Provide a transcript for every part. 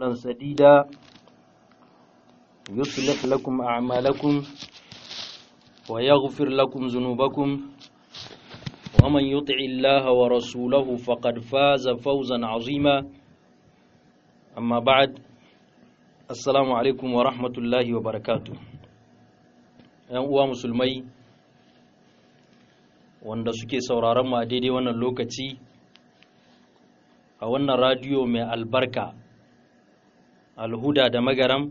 قولا سديدا يصلح لكم أعمالكم ويغفر لكم ذنوبكم ومن يطع الله ورسوله فقد فاز فوزا عظيما أما بعد السلام عليكم ورحمة الله وبركاته ‘yan uwa musulmai wanda suke sauraron mu a daidai wannan lokaci a wannan radiyo mai albarka alhuda da magaram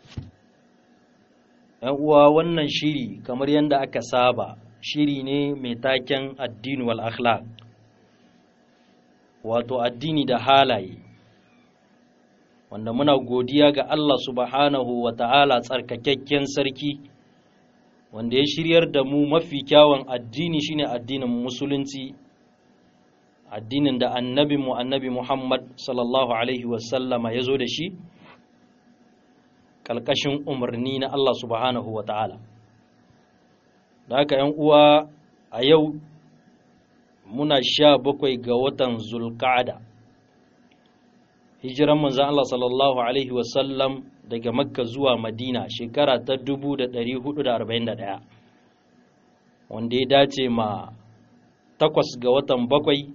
‘yan uwa wannan shiri kamar yadda aka saba shiri ne mai taken addini wal akhlaq wato addini da halaye wanda muna godiya ga Allah subhanahu wa ta'ala tsarkakakken sarki wanda ya shiryar da mu mafi kyawun addini shine addinin musulunci addinin da annabi mu annabi Muhammad sallallahu alaihi wasallama ya zo da shi ƙalƙashin umarni na Allah subhanahu wa ta'ala da haka ‘yan uwa a yau muna sha bakwai ga watan zulka'ada hijiran manzan Allah sallallahu alaihi wasallam daga makka zuwa madina shekara ta 441 wanda ya dace ma takwas ga watan bakwai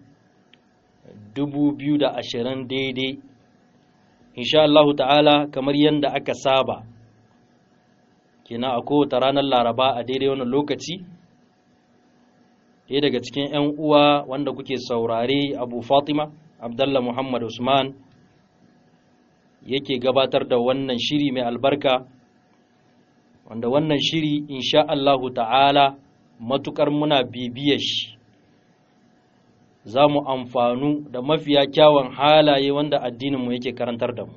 2020 daidai insha Allahu ta'ala kamar yadda aka saba kina a kowace ranar laraba a daidai wannan lokaci ɗaya daga cikin 'yan uwa wanda kuke saurare abu fatima abdallah muhammad usman yake gabatar da wannan shiri mai albarka wanda wannan shiri insha Allahu ta'ala matukar muna bibiyar shi za mu amfanu da mafiya kyawun halaye wanda addininmu yake karantar da mu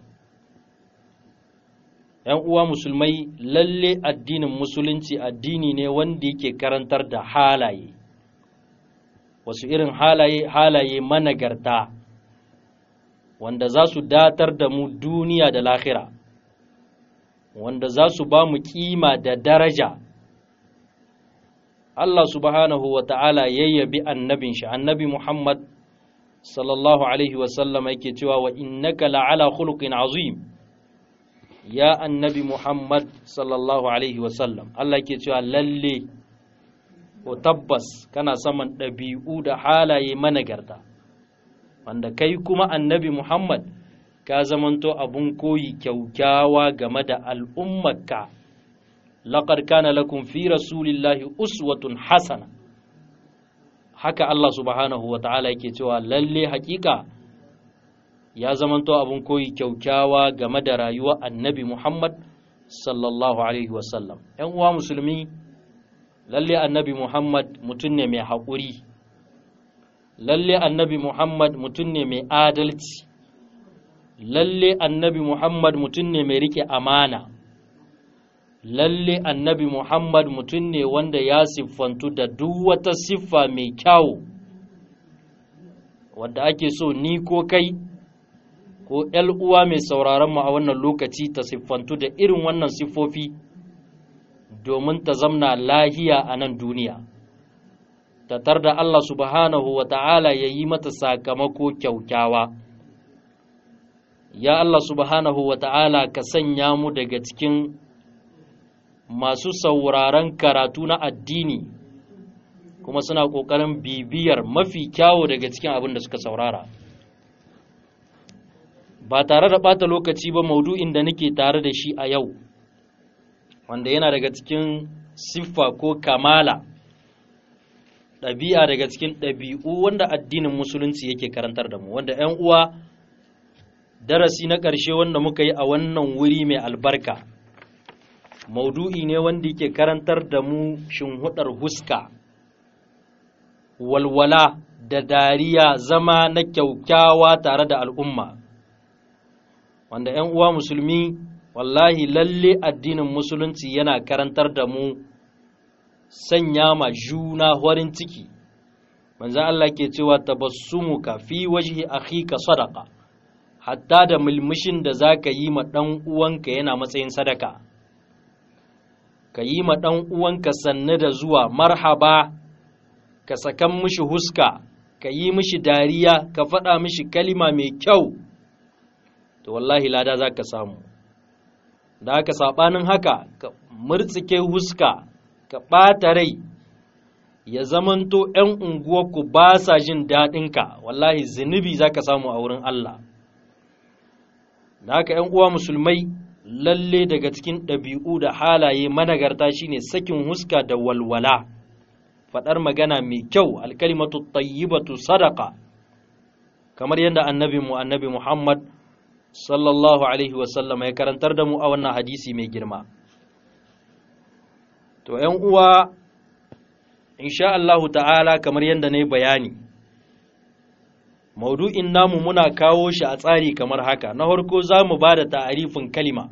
‘yan uwa musulmai lalle addinin musulunci addini ne wanda yake karantar da halaye wasu irin halaye halaye managarta wanda za su datar da mu duniya da lahira wanda za su ba mu kima da daraja Allah subhanahu wa ta'ala yayyabi annabin shi annabi Muhammad sallallahu alaihi wasallam yake cewa wa innaka la'ala khuluqin azim ya annabi Muhammad sallallahu alaihi wasallam Allah yake cewa lalle ko tabbas kana saman ɗabi'u da halaye managarta wanda kai kuma annabi Muhammad ka zamanto abun koyi kyaukyawa game da al'ummarka laqad kana lakum fi rasulillahi uswatun hasana haka Allah subhanahu wa ta'ala yake cewa lalle hakika ya zamanto abun koyi kyaukyawa game da rayuwar annabi Muhammad sallallahu alaihi wasallam ‘yan uwa musulmi lalle annabi Muhammad mutum ne mai haƙuri lalle annabi Muhammad mutum ne mai adalci lalle annabi Muhammad mutum ne mai rike amana lalle annabi Muhammad mutum ne wanda ya siffantu da duk wata siffa mai kyawu wadda ake so ni ko kai ko uwa mai sauraron mu a wannan lokaci ta siffantu da irin wannan siffofi domin ta zamna lahiya a nan duniya tatar da Allah subhanahu wa ta'ala ya yi mata sakamako kyaukyawa ya Allah subhanahu wa ta'ala ka sanya mu daga cikin masu sauraron karatu na addini kuma suna ƙoƙarin bibiyar mafi kyawo daga cikin abin da suka saurara ba tare da ɓata lokaci ba maudu'in da nake tare da shi a yau wanda yana daga cikin siffa ko kamala ɗabi'a daga cikin ɗabi'u wanda addinin musulunci yake karantar da mu wanda 'yan uwa darasi na ƙarshe wanda muka yi a wannan wuri mai albarka maudu'i ne wanda yake karantar da mu shinhudar huska walwala da dariya zama na kyaukyawa tare da al'umma wanda 'yan uwa musulmi wallahi lalle addinin musulunci yana karantar da mu sanya ma juna horin ciki manzan Allah ke cewa tabassumuka fi wajhi akhika sadaqa hatta da mulmushin da zaka yi ma dan uwanka yana matsayin sadaka ka yi ma dan uwanka sanne da zuwa marhaba ka sakan mishi huska ka yi mishi dariya ka faɗa mishi kalima mai kyau to wallahi lada za ka samu da haka saɓanin haka ka murtsike huska ka ɓata rai ya zamanto ‘yan unguwarku ba sa jin daɗinka wallahi zunubi za ka samu a wurin Allah da haka ‘yan uwa musulmai lalle daga cikin ɗabi'u da halaye managarta shine sakin huska da walwala faɗar magana mai kyau alkalimatu tayyibatu sadaka kamar yadda annabi mu annabi Muhammad sallallahu alaihi wasallam ya karantar da mu a wannan hadisi mai girma to ‘yan uwa insha Allahu ta'ala kamar yadda na yi bayani maudu'in namu muna kawo shi a tsari kamar haka na harko za mu ba da ta'arifin kalima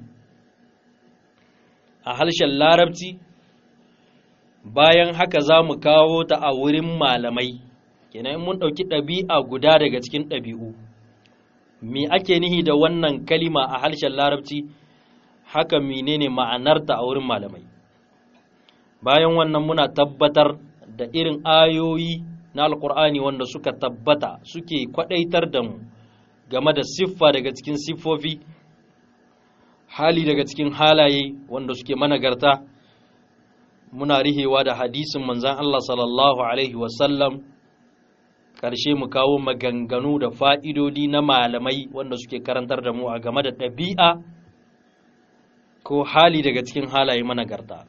a harshen larabci bayan haka za mu kawo ta a wurin malamai kenan mun ɗauki ɗabi'a guda daga cikin ɗabi'u me ake nihi da wannan kalima a harshen larabci haka menene ma'anarta a wurin malamai bayan wannan muna tabbatar da irin ayoyi na alkur'ani wanda suka tabbata suke kwadaitar da mu game da siffa daga cikin siffofi hali daga cikin halaye wanda suke managarta muna rihewa da hadisin manzan Allah sallallahu alaihi wasallam ƙarshe mu kawo maganganu da fa'idodi na malamai wanda suke karantar da mu a game da ɗabi'a ko hali daga cikin halaye managarta.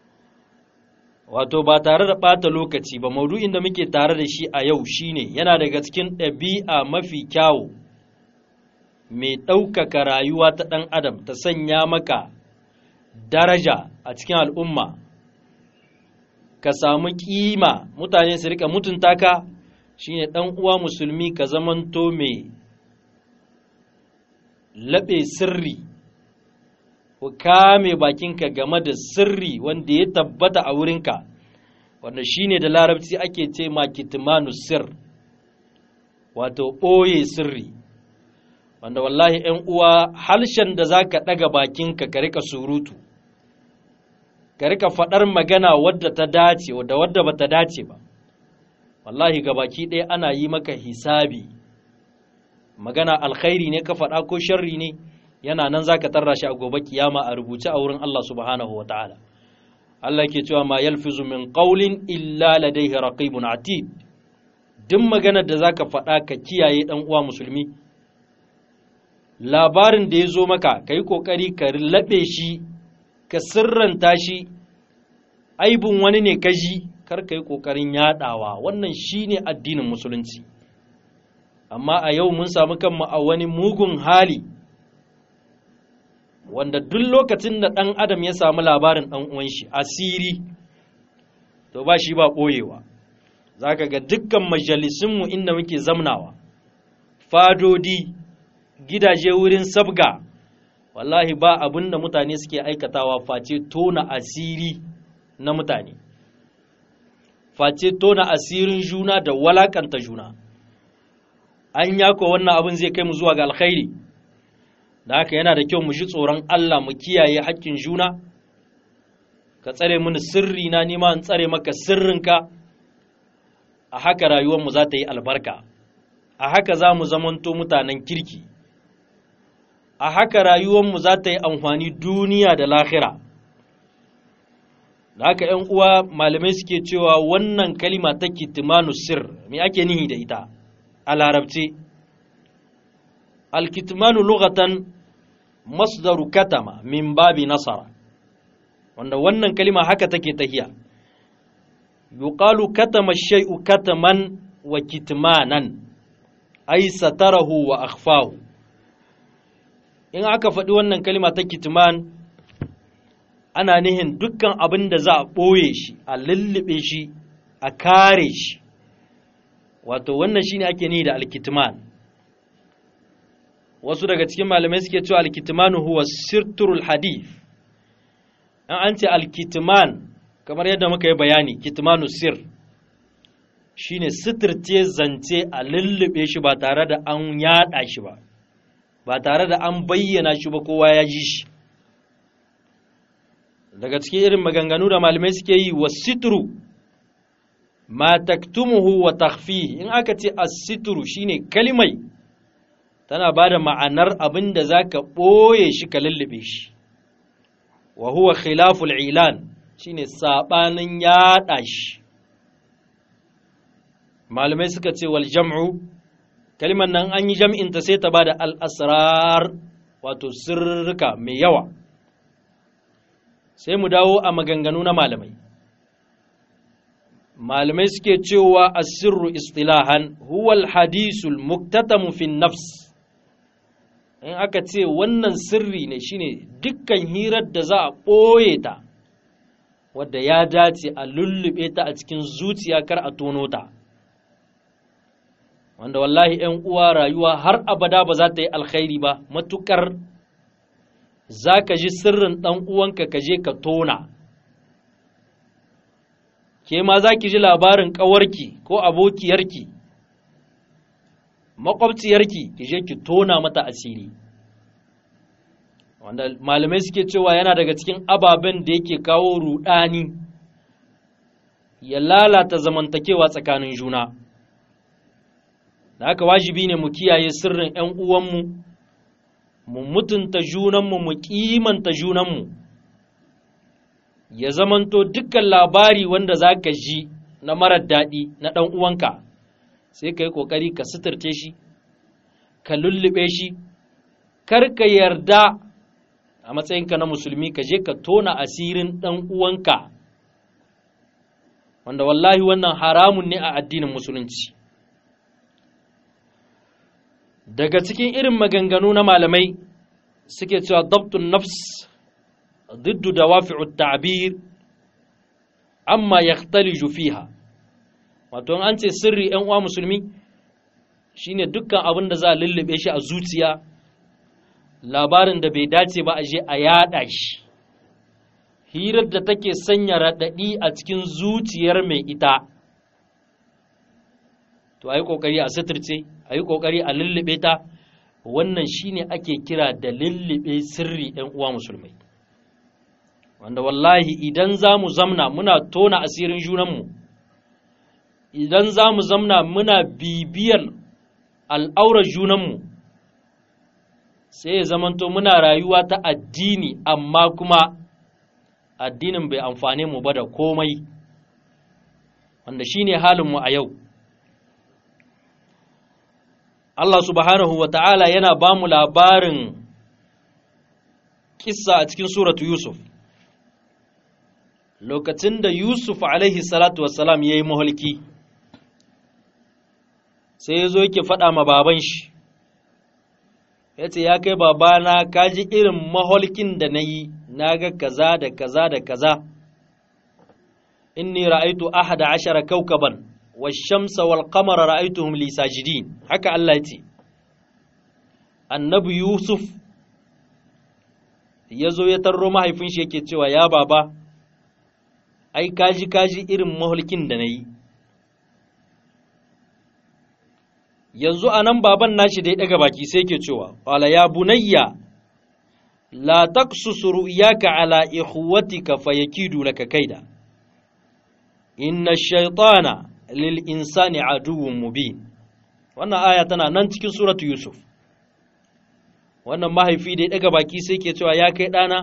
wato ba tare da ɓata lokaci ba maudu'in da muke tare da shi a yau shine yana daga cikin ɗabi'a mafi kyawu mai ɗaukaka rayuwa ta ɗan adam ta sanya maka daraja a cikin al'umma ka samu ƙima mutane su rika mutunta ka shine ɗan uwa musulmi ka zamanto mai laɓe sirri ku kame bakinka game da sirri wanda ya tabbata a wurinka wanda shine da larabci ake ce ma kitmanu sir wato ɓoye sirri wanda wallahi ‘yan uwa harshen da za ka ɗaga bakinka ka rika surutu ka rika faɗar magana wadda ta dace da wadda ba ta dace ba wallahi ga baki ɗaya ana yi maka hisabi magana alkhairi ne ka faɗa ko sharri ne yana nan za ka tarra shi a gobe kiyama a rubuce a wurin Allah subhanahu wa ta'ala. Allah ke cewa ma yalfizu min qawlin illa ladaihi raqibun atid duk maganar da za ka faɗa ka kiyaye ɗan uwa musulmi labarin da ya zo maka ka yi ƙoƙari ka laɓe shi ka sirranta shi aibin wani ne ka ji kar ka yi ƙoƙarin yaɗawa wannan shi ne addinin musulunci amma a yau mun samu kanmu a wani mugun hali wanda duk lokacin da ɗan adam ya samu labarin ɗan uwan shi asiri to ba shi ba ɓoyewa za ka ga dukkan majalisunmu inda muke zamnawa fadodi gidaje wurin sabga wallahi ba abin da mutane suke aikatawa face tona asiri na mutane face tona asirin juna da walakanta juna an yako wannan abin zai kai mu zuwa ga alkhairi da haka yana da kyau mu ji tsoron Allah mu kiyaye haƙƙin juna ka tsare mini sirri na nima in tsare maka sirrinka a haka rayuwarmu za ta yi albarka a haka za mu zamanto mutanen kirki a haka rayuwarmu za ta yi amfani duniya da lahira da haka ‘yan uwa malamai suke cewa wannan kalima ta kitimanu sir me ake nihi da ita a larabce alkitimanu lugatan masdaru katama min babi nasara wanda wannan kalima haka take tahiya yuqalu katama shay'u kataman wa kitmanan ay satarahu wa akhfahu in aka faɗi wannan kalima ta kitman ana nihin dukkan abin da za a ɓoye shi a lullube shi a kare shi wato wannan shine ake nihi da alkitman wasu daga cikin malamai suke cewa alkitmanu huwa sirturul hadith an an ce alkitman kamar yadda muka yi bayani kitmanu sir shine sitirce zance a lullube shi ba tare da an yada shi ba ba tare da an bayyana shi ba kowa ya ji shi daga cikin irin maganganu da malamai suke yi wa sitru ma taktumuhu wa takhfihi in aka ce as-sitru shine kalimai tana ba da ma'anar abin da za ka ɓoye shi ka lullube shi wa huwa khilaful ilan shine saɓanin yaɗa shi malamai suka ce wal jam'u kalimar nan an yi jam'inta sai ta ba da al'asrar wato sirrika mai yawa sai mu dawo a maganganu na malamai malamai suke cewa asirru istilahan huwal hadisul muktatamu fin nafs in aka ce wannan sirri ne shine dukkan hirar da za a ɓoye ta wadda ya dace a lullube ta a cikin zuciya kar a tono ta wanda wallahi ‘yan uwa rayuwa har abada ba za ta yi alkhairi ba matukar za ka ji sirrin ɗan uwanka ka je ka tona ke ma za ki ji labarin ƙawarki ko abokiyarki makwabciyarki ki je ki tona mata asiri wanda malamai suke cewa yana daga cikin ababen da yake kawo rudani ya lalata zamantakewa tsakanin juna da haka wajibi ne mu kiyaye sirrin 'yan uwanmu mu mutunta junanmu mu kimanta junanmu ya zamanto dukkan labari wanda za ka ji na marar daɗi na ɗan uwanka sai ka yi ƙoƙari ka suturce shi ka lullube shi kar ka yarda a matsayinka na musulmi ka je ka tona asirin ɗan uwanka wanda wallahi wannan haramun ne a addinin musulunci daga cikin irin maganganu na malamai suke cewa dabtun nafs ضد دوافع التعبير amma yaktaliju fiha wato an ce sirri ‘yan uwa musulmi shine dukkan abin da za a lullube shi a zuciya labarin da bai dace ba a je a yada shi hirar da take sanya raɗaɗi a cikin zuciyar mai ita to a yi ƙoƙari a suturce a yi ƙoƙari a lullube ta wannan shine ake kira da lullube sirri ‘yan uwa musulmai wanda wallahi idan za mu zamna muna tona asirin junanmu idan za mu zamna muna bibiyar al'aurar junanmu sai ya zamanto muna rayuwa ta addini amma kuma addinin bai amfane mu ba da komai wanda shine halinmu a yau Allah subhanahu wa ta'ala yana ba mu labarin kissa a cikin suratu Yusuf lokacin da Yusuf alaihi salatu wassalam ya yi maholki sai ya zo yake faɗa ma baban shi ya ce ya kai babana ka ji irin maholkin da na yi na ga kaza da kaza da kaza inni ra'aitu ahada ashara kaukaban wa shamsa wal qamara ra'aituhum li sajidin haka Allah ya ce annabi Yusuf ya zo ya tarro mahaifin shi yake cewa ya baba ai kaji kaji irin mahulkin da na yi yanzu a nan baban nashi da ya ɗaga baki sai ke cewa wala ya bunayya la taqsusu ru'yaka ala ikhwatika fayakidu laka kaida inna shaytana lil insani aduwwun mubin wannan aya tana nan cikin suratu yusuf wannan mahaifi da ya ɗaga baki sai ke cewa ya kai ɗana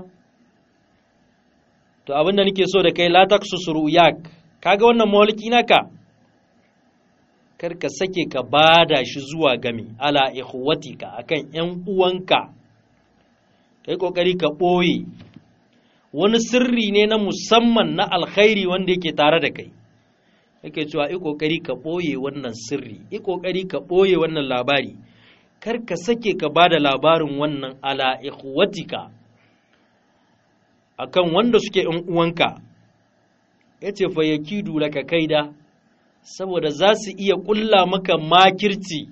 to abinda nake so da kai la taqsusu ru'yak kaga wannan mawalki naka kar ka sake ka bada shi zuwa gami ala ikhwatika akan ƴan uwanka kai kokari ka boye wani sirri ne na musamman na alkhairi wanda yake tare da kai yake cewa i kokari ka boye wannan sirri i kokari ka boye wannan labari kar ka sake ka bada labarin wannan ala ikhwatika akan wanda suke ‘yan uwanka, ya ce fa ya kidu laka kaida, saboda za su iya ƙulla maka makirci.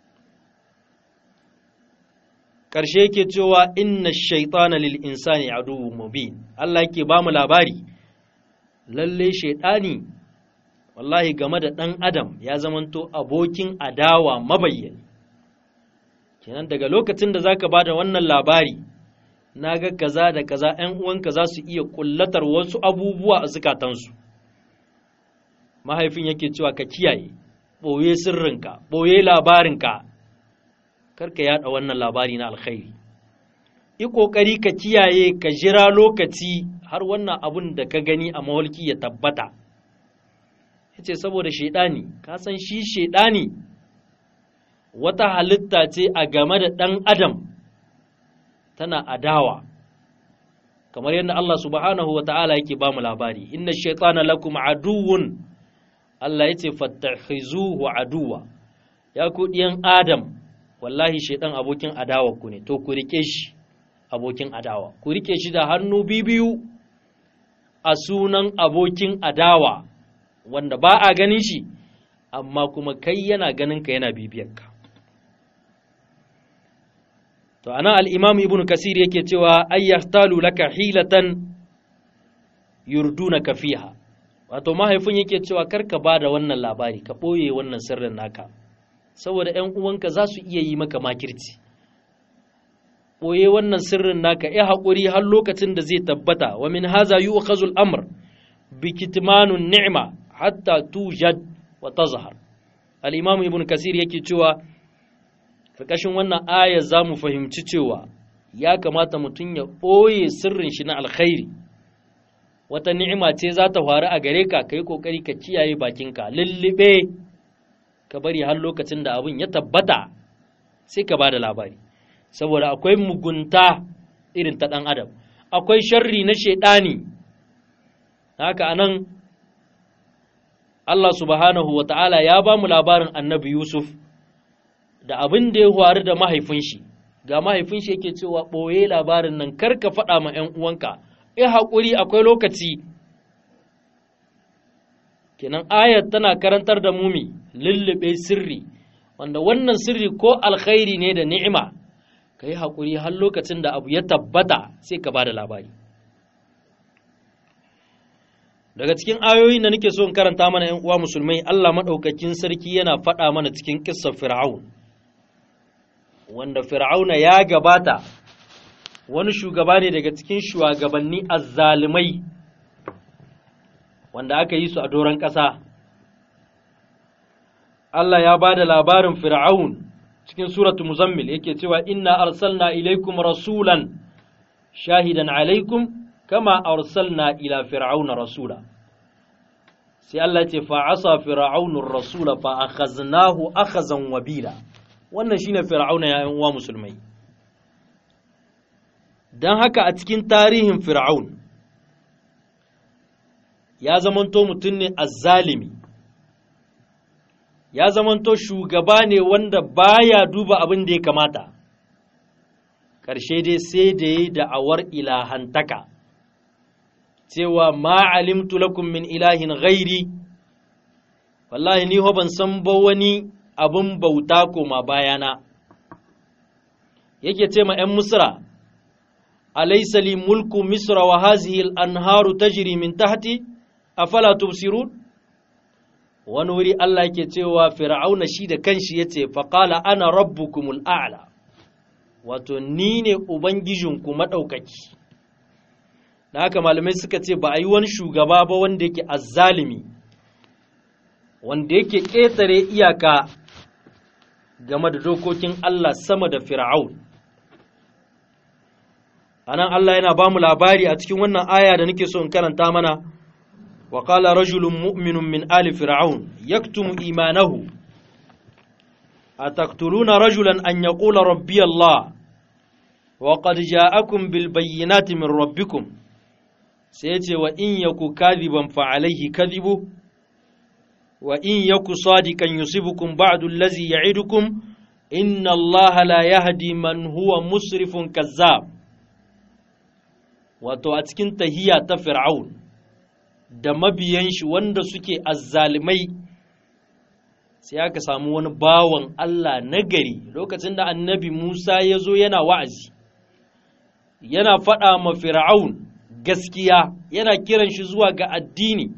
Ƙarshe yake cewa inna shaitana lil insani aduwwun mubin Allah yake ba mu labari, lalle shaitani wallahi game da ɗan adam ya zamanto abokin adawa mabayyani. Kenan daga lokacin da za ka ba da wannan labari, na ga kaza da kaza ‘yan uwanka za su iya kullatar wasu abubuwa a zukatansu mahaifin yake cewa ka kiyaye ɓoye sirrinka ɓoye labarinka karka yada wannan labari na alkhairi yi ƙoƙari ka kiyaye ka jira lokaci har wannan abun da ka gani a mawalki ya tabbata ya ce saboda shaidani ka san shi shaidani wata halitta ce a game da ɗan adam tana adawa kamar yadda Allah subhanahu wa ta'ala yake ba mu labari inna shaitana lakum aduwwun Allah ya ce fattakhizuhu aduwa ya ku ɗiyan adam wallahi shaitan abokin adawa ku ne to ku rike shi abokin adawa ku rike shi da hannu biyu a sunan abokin adawa wanda ba a ganin shi amma kuma kai yana ganin ka yana bibiyarka to anan al-imam ibnu kasir yake cewa ay yahtalu laka hilatan yurdunaka fiha wato mahaifin yake cewa karka bada wannan labari ka boye wannan sirrin naka saboda ƴan uwanka za su iya yi maka makirci boye wannan sirrin naka ya haƙuri har lokacin da zai tabbata wa min haza yu'khazu al-amr bi kitmanun ni'ma hatta tujad wa tazhar al-imam ibn kasir yake cewa karkashin wannan aya zamu fahimci cewa ya kamata mutum ya boye sirrin shi na alkhairi wata ni'ima ce za ta faru a gare ka kai kokari ka kiyaye bakinka lullube ka bari har lokacin da abin ya tabbata sai ka bada labari saboda akwai mugunta irin ta ɗan adam akwai sharri na shaidani haka anan Allah subhanahu wa ta'ala ya ba mu labarin annabi Yusuf da abin da ya faru da mahaifin shi ga mahaifin shi yake cewa ɓoye labarin nan kar ka faɗa ma ‘yan uwanka ya haƙuri akwai lokaci kenan ayat tana karantar da mumi lullube sirri wanda wannan sirri ko alkhairi ne da ni'ima ka yi haƙuri har lokacin da abu ya tabbata sai ka ba da labari daga cikin ayoyin da nake so in karanta mana ‘yan uwa musulmai Allah maɗaukakin sarki yana faɗa mana cikin ƙissar fir'aun wanda fir'auna ya gabata wani shugaba ne daga cikin shugabanni azzalumai wanda aka yi su a doron ƙasa Allah ya ba da labarin fir'aun cikin suratu muzammil yake cewa inna arsalna ilaikum rasulan shahidan alaikum kama arsalna ila fir'auna rasula sai Allah ce fa asa fir'aunur rasula fa akhaznahu akhazan wabila wannan shine fir'auna ya uwa musulmai dan haka a cikin tarihin fir'aun ya zamanto mutum ne azzalimi ya zamanto shugaba ne wanda baya duba abin da ya kamata ƙarshe dai sai da yi da'awar ilahantaka cewa ma alimtu lakum min ilahin ghairi wallahi ni ho ban san ba wani abin bauta koma bayana yake ce ma 'yan misra alaysa li mulku misra wa hazihi al-anharu tajri min tahti afala tubsirun wani wuri Allah yake cewa fir'auna shi da kanshi yace faqala ana rabbukumul a'la wato ni ne ubangijinku madaukaki da haka malamai suka ce ba a yi wani shugaba ba wanda yake azzalimi wanda yake ƙetare iyaka game da dokokin Allah sama da fir'aun anan Allah yana ba mu labari a cikin wannan aya da nake so in karanta mana wa qala rajulun mu'minun min ali fir'aun yaktumu imanahu ataqtuluna rajulan an yaqula rabbi Allah wa qad ja'akum bil bayyinati min rabbikum sai ya ce wa in yaku kadhiban fa alaihi kadhibu wa in yaku sadiqan yusibukum ba'du allazi ya'idukum inna allaha la yahdi man huwa musrifun kazzab wato a cikin tahiya ta fir'aun da mabiyan shi wanda suke azzalimai sai aka samu wani bawan Allah nagari lokacin da annabi Musa ya zo yana wa'azi yana faɗa ma fir'aun gaskiya yana kiran shi zuwa ga addini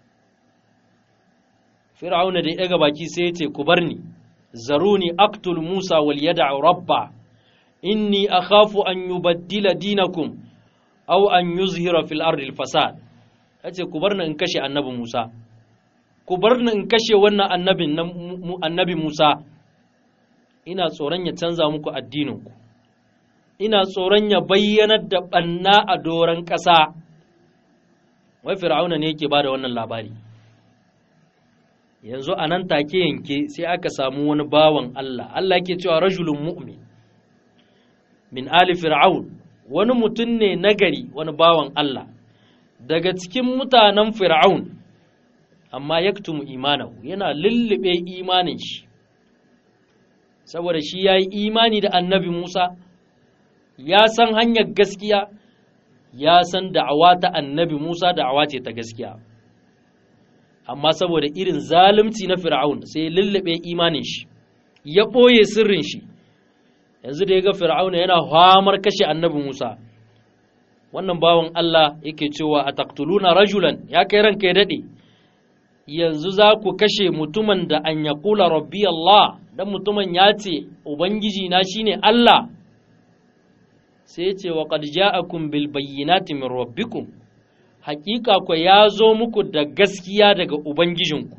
fir'auna da ya ɗaga baki sai ya ce ku bar ni zaruni aktul musa wal yada rabba inni akhafu an yubaddila dinakum aw an yuzhira fil ardi al fasad yace ku bar ni in kashe annabi musa ku bar ni in kashe wannan annabin annabi musa ina tsoron ya canza muku addininku ina tsoron ya bayyanar da ɓanna a doron ƙasa wai fir'auna ne yake ba da wannan labari yanzu a nan take yanke sai aka samu wani bawan Allah Allah yake cewa rajulun mu'min min ali fir'aun wani mutum ne nagari wani bawan Allah daga cikin mutanen fir'aun amma yaktumu imanahu yana lullube imanin shi saboda shi ya yi imani da annabi Musa ya san hanyar gaskiya ya san da'awa ta annabi Musa da'awa ce ta gaskiya amma saboda irin zalunci na fir'aun sai ya lullube imanin shi ya ɓoye sirrin shi yanzu da ya ga fir'aun yana hamar kashe annabi Musa wannan bawan Allah yake cewa a taktuluna rajulan ya kai ranka ya daɗe yanzu za ku kashe mutumin da an ya kula rabbi Allah dan mutumin ya ce ubangiji na shine Allah sai ya ce wa qad ja'akum bil bayyinati min rabbikum hakika ku ya zo muku da gaskiya daga ubangijinku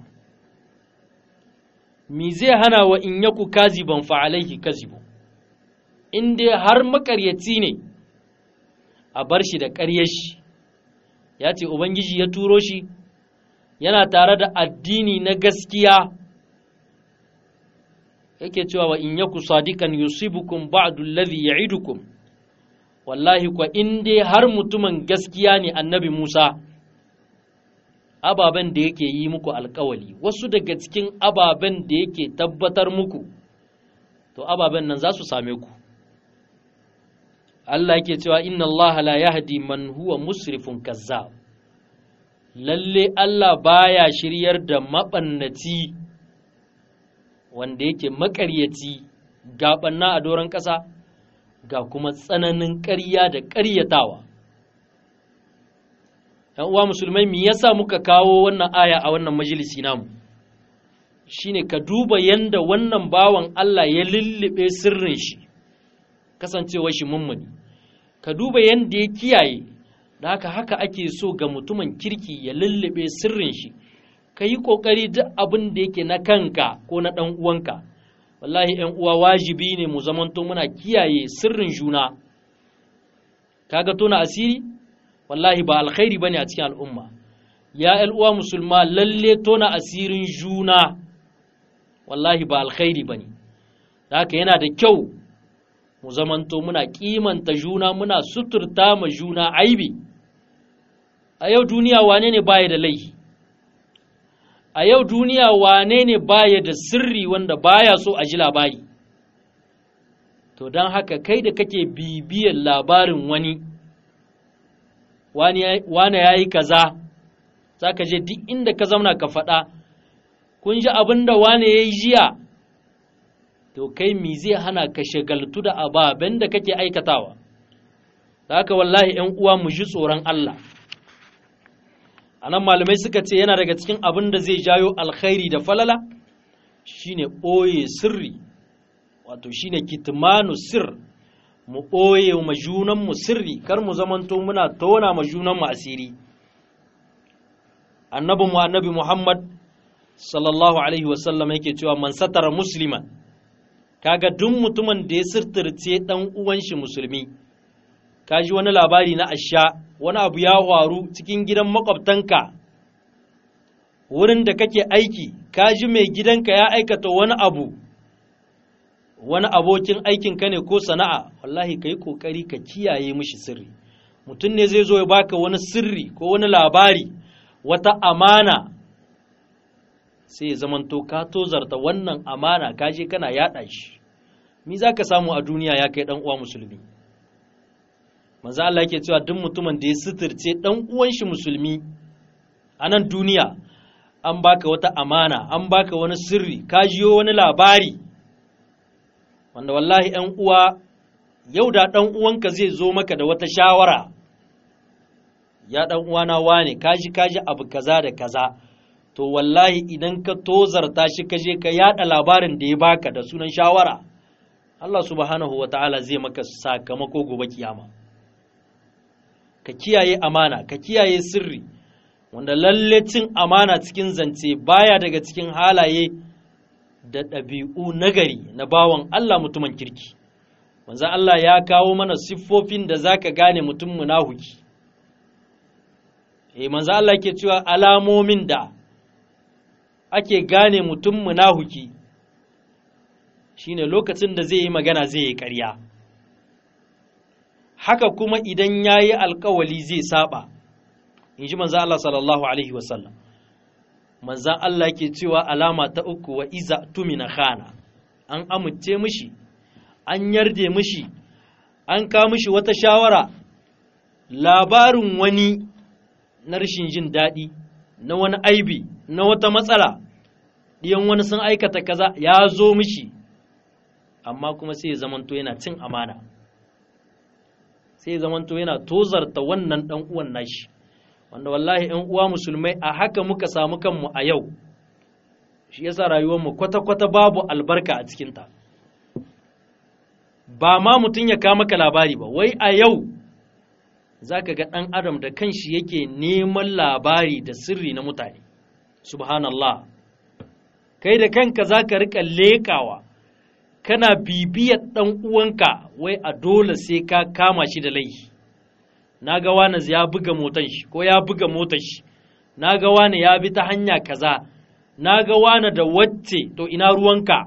mi zai hana wa in yaku kaziban fa alaihi kazibu in dai har makaryaci ne a bar shi da ƙaryar shi ya ce ubangiji ya turo shi yana tare da addini na gaskiya yake cewa wa in yaku sadikan yusibukum ba'du alladhi ya'idukum wallahi kwa in dai har mutumin gaskiya ne annabi Musa ababen da yake yi muku alkawali wasu daga cikin ababen da yake tabbatar muku to ababen nan za su same ku Allah yake cewa inna Allah la yahdi man huwa musrifun kazzab lalle Allah baya shiryar da maɓannaci wanda yake maƙaryaci gaɓanna a doron ƙasa ga kuma tsananin ƙarya da ƙaryatawa. ‘Yan uwa musulmai me yasa muka kawo wannan aya a wannan majalisi namu shine ka duba yanda wannan bawan Allah ya lullube sirrin shi kasancewar shi mummuni ka duba yanda ya kiyaye da haka haka ake so ga mutumin kirki ya lullube sirrin shi ka yi ƙoƙari duk abin da yake na kanka ko na ɗan uwanka wallahi ‘yan uwa wajibi ne mu zamanto muna kiyaye sirrin juna kaga tona asiri wallahi ba alkhairi bane a cikin al'umma ya ‘yan uwa musulma lalle tona asirin juna wallahi ba alkhairi bane da haka yana da kyau mu zamanto muna kimanta juna muna suturta ma juna aibi a yau duniya wane ne baya da laifi a yau duniya wane ne baya da sirri wanda baya so a ji labari to don haka kai da kake bibiyar labarin wani wane ya yi kaza za ka je duk inda ka zauna ka faɗa kun ji abin da wane ya yi jiya to kai mi zai hana ka shagaltu da ababen da kake aikatawa da haka wallahi ‘yan uwa mu ji tsoron Allah a nan malamai suka ce yana daga cikin abin da zai jayo alkhairi da falala shine ɓoye sirri wato shine kitmanu sir mu ɓoye ma junanmu sirri kar mu zamanto muna tona ma junanmu asiri annabinmu annabi muhammad sallallahu alaihi wasallam yake cewa man satara musliman kaga duk mutumin da ya sirtirce dan uwan shi musulmi kaji wani labari na asha wani abu ya faru cikin gidan makwabtanka wurin da kake aiki kaji mai gidanka ya aikata wani abu wani abokin aikinka ne ko sana'a wallahi ka yi ƙoƙari ka kiyaye mishi sirri mutum ne zai zo ya baka wani sirri ko wani labari wata amana sai ya zamanto ka tozarta wannan amana ka je kana yaɗa shi mi za ka samu a duniya ya kai ɗan uwa musulmi manzo Allah yake cewa duk mutumin da ya suturce ɗan uwan shi musulmi a nan duniya an baka wata amana an baka wani sirri ka jiyo wani labari wanda wallahi ‘yan uwa yau da ɗan uwanka zai zo maka da wata shawara ya ɗan uwana wane kaji kaji abu kaza da kaza to wallahi idan ka tozarta shi ka je ka yada labarin da ya baka da sunan shawara Allah subhanahu wa ta'ala zai maka sakamako gobe kiyama ka kiyaye amana ka kiyaye sirri wanda lalle cin amana cikin zance baya daga cikin halaye da ɗabi'u nagari na bawan Allah mutumin kirki manzo Allah ya kawo mana siffofin da zaka gane mutum munahuki eh manzo Allah ke cewa alamomin da ake gane mutum munahuki shine lokacin da zai yi magana zai yi ƙarya haka kuma idan yayi alkawali zai saba in ji manzo Allah sallallahu alaihi wasallam manzan Allah ke cewa alama ta uku wa iza tumina khana an amince mishi an yarde mishi an ka mishi wata shawara labarin wani na rashin jin daɗi na wani aibi na wata matsala ɗiyan wani sun aikata kaza ya zo mishi amma kuma sai ya zamanto yana cin amana sai ya zamanto yana tozarta wannan ɗan uwan nashi wanda wallahi ‘yan uwa musulmai a haka muka samu kanmu a yau shi yasa rayuwarmu kwata-kwata babu albarka a cikinta ba ma mutum ya kama ka labari ba wai a yau za ka ga ɗan adam da kanshi yake neman labari da sirri na mutane subhanallah kai da kanka za ka riƙa leƙawa kana bibiyar ɗan uwanka wai a dole sai ka kama shi da laifi na ga wani ya buga motan shi ko ya buga motar shi na ga wani ya bi ta hanya kaza na ga wani da wacce to ina ruwanka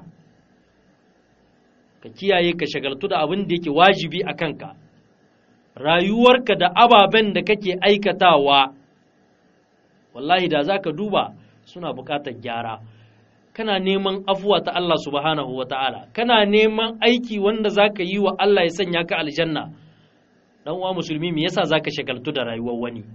ka kiyaye ka shagaltu da abin da yake wajibi a kanka rayuwarka da ababen da kake aikatawa wallahi da za ka duba suna buƙatar gyara kana neman afuwa ta Allah subhanahu wa ta'ala kana neman aiki wanda za ka yi wa Allah ya sanya ka aljanna dan uwa musulmi me yasa zaka shagaltu da rayuwar wani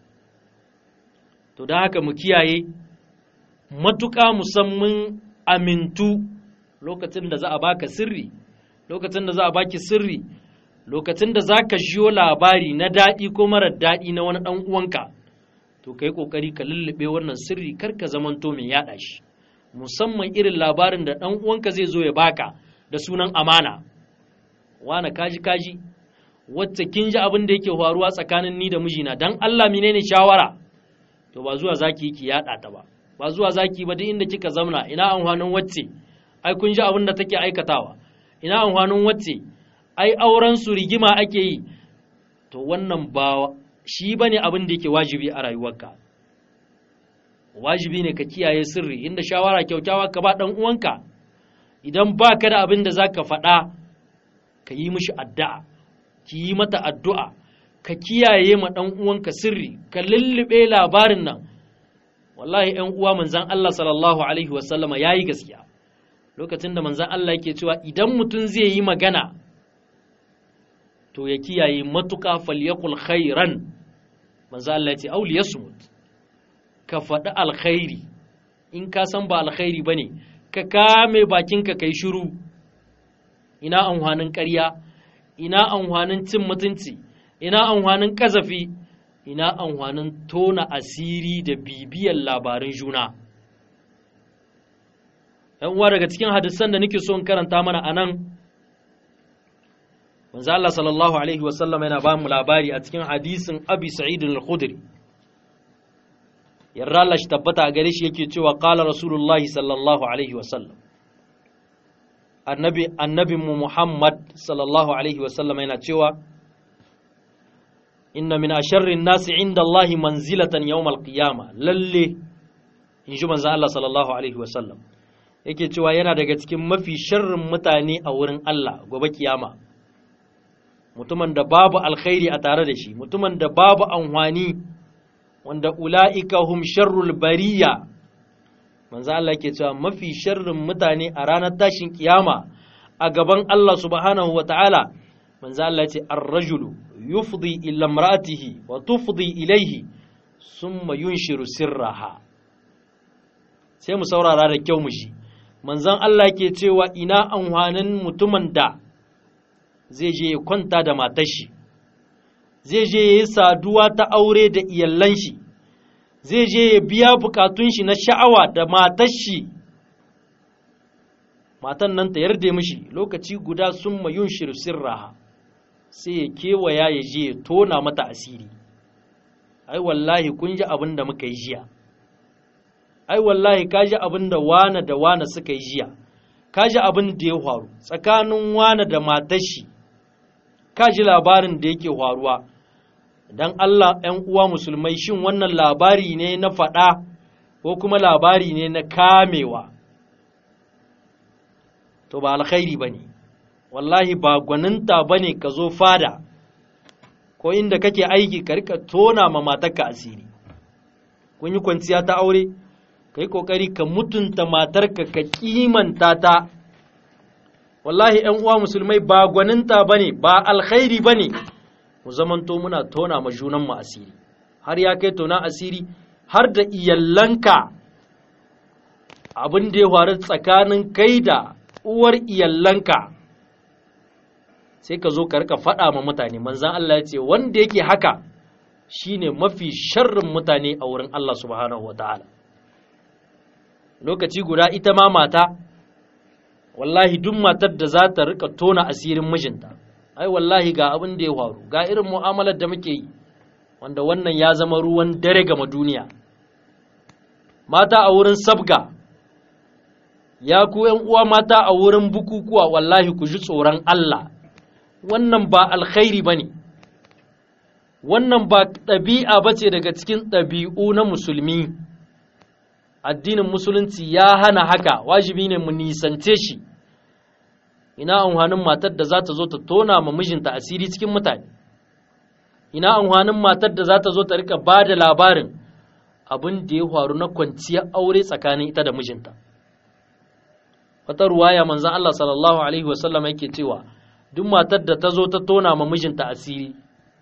to da haka mu kiyaye matuƙa musamman amintu lokacin da za a baka sirri lokacin da za a baki sirri lokacin da za ka jiyo labari na daɗi ko marar daɗi na wani ɗan uwanka to ka yi ƙoƙari ka lullube wannan sirri kar ka zamanto mai yaɗa shi musamman irin labarin da ɗan uwanka zai zo ya baka da sunan amana wane kaji kaji wacce kin ji abin da yake faruwa tsakanin ni da mijina dan Allah menene shawara to ba zuwa zaki yi ki yada ta ba ba zuwa zaki ba duk inda kika zamna ina amfanin wacce ai kun ji abin da take aikatawa ina amfanin wacce ai auren su rigima ake yi to wannan ba shi bane abin da yake wajibi a rayuwarka wajibi ne ka kiyaye sirri inda shawara kyaukyawa ka ba dan uwanka idan ba ka da abin da zaka faɗa ka yi mishi addu'a ki yi mata addu'a ka kiyaye ma ɗan uwanka sirri ka lullube labarin nan wallahi ‘yan uwa manzan Allah sallallahu Alaihi wasallama ya yi gaskiya lokacin da manzan Allah yake cewa idan mutum zai yi magana to ya kiyaye matuƙa falyakul khairan manzan Allah ya ce auli ya ka faɗi alkhairi in ka san ba alkhairi ba ne ka kame bakinka kai shiru ina amfanin ƙarya ina amfanin cin mutunci ina amfanin kazafi ina amfanin tona asiri da bibiyar labarin juna ‘yan uwa daga cikin hadisan da nake so in karanta mana a nan manzo Allah sallallahu alaihi wasallam yana ba mu labari a cikin hadisin abi sa'id al-khudri yarda Allah shi tabbata a gare shi yake cewa qala rasulullahi sallallahu alaihi wasallam annabi annabinmu Muhammad sallallahu alaihi wasallam yana cewa inna min asharrin nasi inda Allahi manzilatan yawmal qiyama lalle in ji manzo Allah sallallahu alaihi wasallam yake cewa yana daga cikin mafi sharrin mutane a wurin Allah gobe kiyama mutumin da babu alkhairi a tare da shi mutumin da babu anhwani wanda ula'ika hum sharrul bariya manzo Allah ke cewa mafi sharrin mutane a ranar tashin kiyama a gaban Allah subhanahu wa ta'ala manzo Allah ce ar-rajulu yufdi ila imra'atihi wa tufdi ilayhi summa yunshiru sirraha sai mu saurara da kyau mu shi manzon Allah ke cewa ina amfanin mutumin da zai je ya kwanta da matar shi zai je ya yi saduwa ta aure da iyallan shi zai je ya biya bukatun shi na sha'awa da matar shi matan nan ta yarda mishi lokaci guda sun mayun sirraha sai ya kewaya ya je ya tona mata asiri ai wallahi kun ji abin da muka yi jiya ai wallahi kaji abin da wane da wane suka yi jiya kaji abin da ya faru tsakanin wane da matar shi kaji labarin da yake faruwa dan Allah ‘yan uwa musulmai shin wannan labari ne na faɗa ko kuma labari ne na kamewa to ba alkhairi ba ne wallahi ba gwaninta ba ne ka zo fada ko inda kake aiki ka rika tona ma matarka asiri kun yi kwanciya ta aure ka yi ƙoƙari ka mutunta matarka ka kimanta ta wallahi ‘yan uwa musulmai ba gwaninta ba ne ba alkhairi ba ne mu zamanto muna tona ma junanmu asiri har ya kai tona asiri har da iyallanka abin da ya faru tsakanin kai da uwar iyallanka sai ka zo ka rika faɗa ma mutane manzan Allah ya ce wanda yake haka shine mafi sharrin mutane a wurin Allah subhanahu wa ta'ala lokaci guda ita ma mata wallahi duk matar da za ta rika tona asirin mijinta ai wallahi ga abin da ya faru ga irin mu'amalar da muke yi wanda wannan ya zama ruwan dare gama duniya mata a wurin sabga ya ku ‘yan uwa mata a wurin bukukuwa wallahi ku ji tsoron Allah wannan ba alkhairi ba ne wannan ba ɗabi'a ba ce daga cikin ɗabi'u na musulmi addinin musulunci ya hana haka wajibi ne mu nisance shi ina amfanin matar da za ta zo ta tona ma mijinta asiri cikin mutane ina amfanin matar da za ta zo ta rika ba da labarin abin da ya faru na kwanciyar aure tsakanin ita da mijinta wata ruwaya manzan Allah sallallahu alaihi wasallam yake cewa duk matar da ta zo ta tona ma mijinta asiri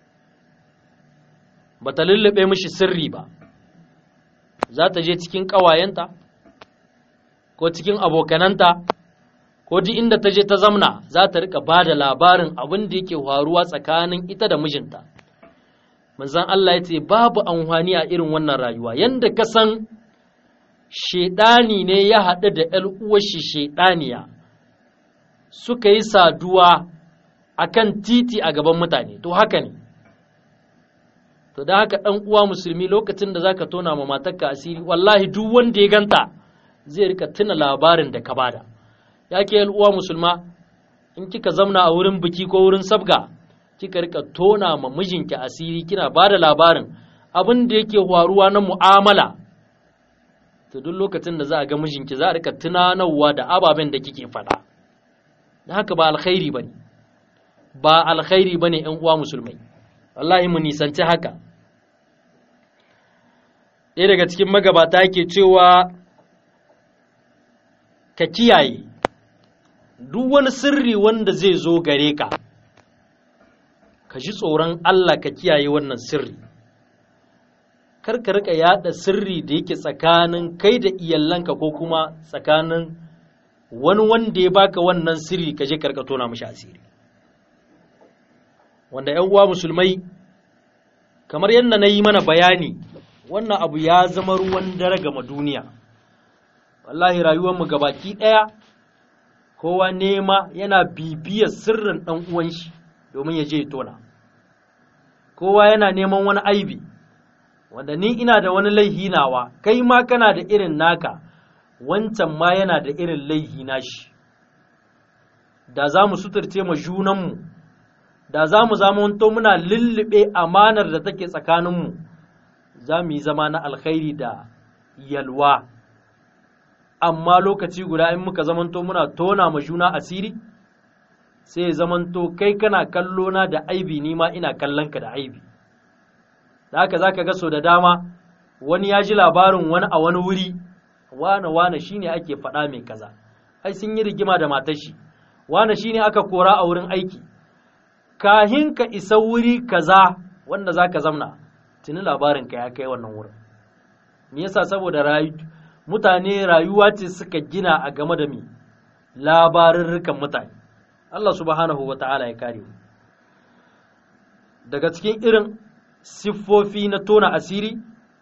ba ta lullube mishi sirri ba za ta je cikin ƙawayenta ko cikin abokananta ko duk inda ta je ta zamna za ta rika ba da labarin abin da yake faruwa tsakanin ita da mijinta manzan Allah ya ce babu amfani a irin wannan rayuwa yanda ka san shaidani ne ya haɗu da ‘yar uwashi shaidaniya suka yi saduwa a kan titi a gaban mutane to haka ne to da haka ɗan uwa musulmi lokacin da za ka tona ma matarka asiri wallahi duk wanda ya ganta zai rika tuna labarin da ka bada ya ke uwa musulma in kika zamna a wurin biki ko wurin sabga kika rika tona ma mijinki asiri kina bada labarin abin da yake faruwa na mu'amala to duk lokacin da za a ga mijinki za a rika tunanarwa da ababen da kike faɗa da haka ba alkhairi bane ba alkhairi bane ƴan uwa musulmai wallahi mu nisanci haka ɗaya daga cikin magabata yake cewa ka kiyaye duk wani sirri wanda zai zo gare ka ka ji tsoron Allah ka kiyaye wannan sirri kar ka rika yada sirri da yake tsakanin kai da iyalanka ko kuma tsakanin wani wanda ya baka wannan sirri ka je karka tona mishi asiri wanda ‘yan uwa musulmai kamar yadda na yi mana bayani wannan abu ya zama ruwan dare gama duniya wallahi rayuwarmu gabaki ɗaya kowa nema yana bibiyar sirrin ɗan uwan shi domin ya je ya tona kowa yana neman wani aibi wanda ni ina da wani laihi nawa kai ma kana da irin naka wancan ma yana da irin laihi nashi da za mu suturce ma junanmu da za mu zamanto muna lullube amanar da take tsakaninmu za mu yi zama na alkhairi da yalwa amma lokaci guda in muka zamanto muna tona ma juna asiri sai ya zamanto kai kana kallo na da aibi ni ma ina kallon ka da aibi da haka zaka ga so da dama wani ya ji labarin wani a wani wuri wane wane shine ake faɗa mai kaza ai sun yi rigima da matar shi wane shine aka kora a wurin aiki kahin ka isa wuri kaza wanda zaka zamna tuni labarin ka ya kai wannan wurin me yasa saboda rayu mutane rayuwa ce suka gina a game da mi labarurrukan mutane Allah subhanahu wa ta'ala ya kare mu daga cikin irin siffofi na tona asiri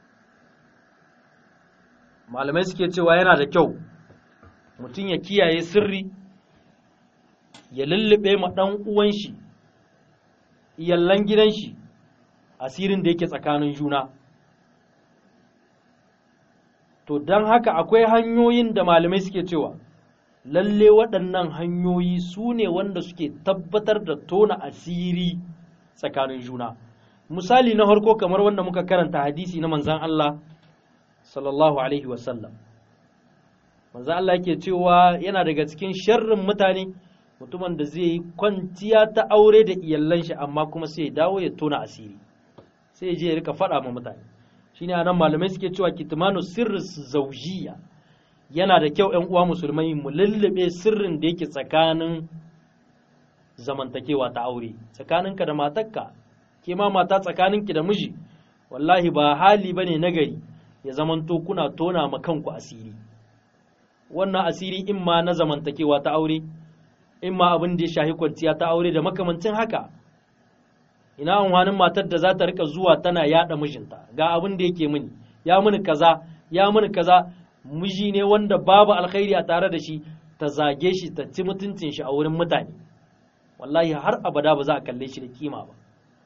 malamai suke cewa yana da kyau mutum ya kiyaye sirri ya lullube ma ɗan uwan shi iyallan gidan shi asirin da yake tsakanin juna to don haka akwai hanyoyin da malamai suke cewa lalle waɗannan hanyoyi su ne wanda suke tabbatar da tona asiri tsakanin juna misali na harko kamar wanda muka karanta hadisi na manzan Allah sallallahu alaihi wasallam manzan Allah yake cewa yana daga cikin sharrin mutane mutumin da zai yi kwanciya ta aure da iyallan shi amma kuma sai ya dawo ya tona asiri sai ya je ya rika faɗa ma mutane shine anan malamai suke cewa kitmanu sirri zaujiya yana da kyau ‘yan uwa musulmai mu lullube sirrin da yake tsakanin zamantakewa ta aure tsakaninka da matarka ke ma mata tsakaninki da miji wallahi ba hali bane nagari ya zamanto kuna tona ma kanku asiri wannan asiri in ma na zamantakewa ta aure in ma abin da ya shahi kwanciya ta aure da makamancin haka ina amfanin matar da za ta rika zuwa tana yada mijinta ga abin da yake mini ya mini kaza ya mini kaza miji ne wanda babu alkhairi a tare da shi ta zage shi ta ci mutuncin shi a wurin mutane wallahi har abada ba za a kalle shi da kima ba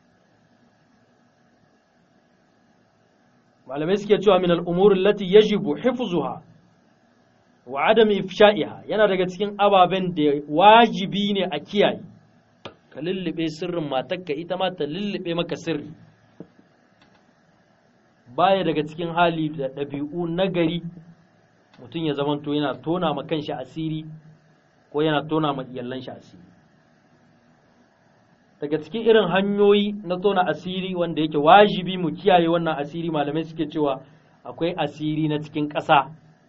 malamai suke cewa min al'umurin lati yajibu hifzuha wa adam ifsha'iha yana daga cikin ababen da wajibi ne a kiyaye ka lullube sirrin matarka ita ma ta lullube maka sirri baya daga cikin hali da ɗabi'u nagari mutum ya zamanto yana tona ma kanshi asiri ko yana tona ma iyallan shi asiri daga cikin irin hanyoyi na tona asiri wanda yake wajibi mu kiyaye wannan asiri malamai suke cewa akwai asiri na cikin ƙasa